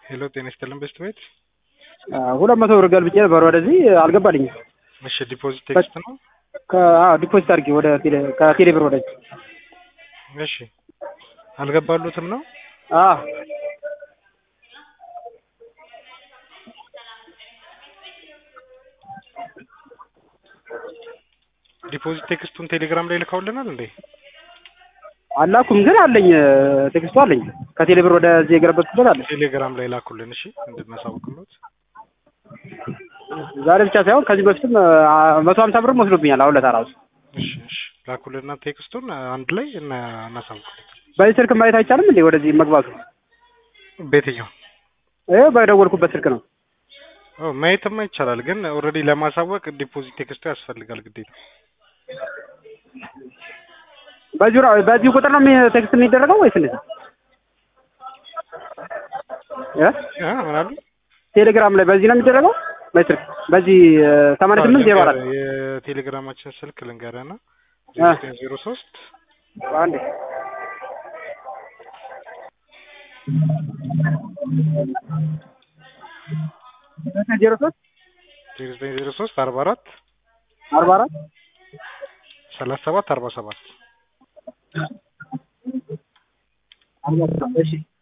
ሄሎ ጤና ይስጥልን በስት ቤት ሁለት መቶ ብር ገልብጬ ነበር ወደዚህ አልገባልኝም። እሺ ዲፖዚት ቴክስት ነው ዲፖዚት አድርጌ ወደ ቴሌ- ከቴሌ ብር ወደዚህ እሺ አልገባሉትም ነው አዎ ዲፖዚት ቴክስቱን ቴሌግራም ላይ ልከውልናል እንዴ አላኩም ግን አለኝ ቴክስቱ አለኝ ከቴሌ ብር ወደዚህ የገለበጥኩበት አለ ቴሌግራም ላይ ላኩልን እሺ እንድናሳውቅሎት ዛሬ ብቻ ሳይሆን ከዚህ በፊትም መቶ ሀምሳ ብርም ወስዶብኛል አሁን ለታ ራሱ እሺ እሺ ላኩልንና ቴክስቱን አንድ ላይ እና እናሳውቅሎት በዚህ ስልክ ማየት አይቻልም እንዴ ወደዚህ መግባቱ ቤትኛው ይኸው በደወልኩበት ስልክ ነው ኦ ማየትማ ይቻላል ግን ኦልሬዲ ለማሳወቅ ዲፖዚት ቴክስቱ ያስፈልጋል ግዴታ በዚሁ ራ- በዚሁ ቁጥር ነው የሚ- ቴክስት የሚደረገው ወይስ እንዴት ነው? እ? አ ምን አሉ ቴሌግራም ላይ በዚህ ነው የሚደረገው በስልክ በዚህ ሰማንያ ስምንት ዜሮ አራት የቴሌግራማችን ስልክ ልንገርህና አ። ዜሮ ሶስት አንዴ ዜሮ ሶስት ዜሮ ዘጠኝ ዜሮ ሶስት አርባ አራት አርባ አራት ሰላሳ ሰባት አርባ ሰባት አርባ ሰባት እሺ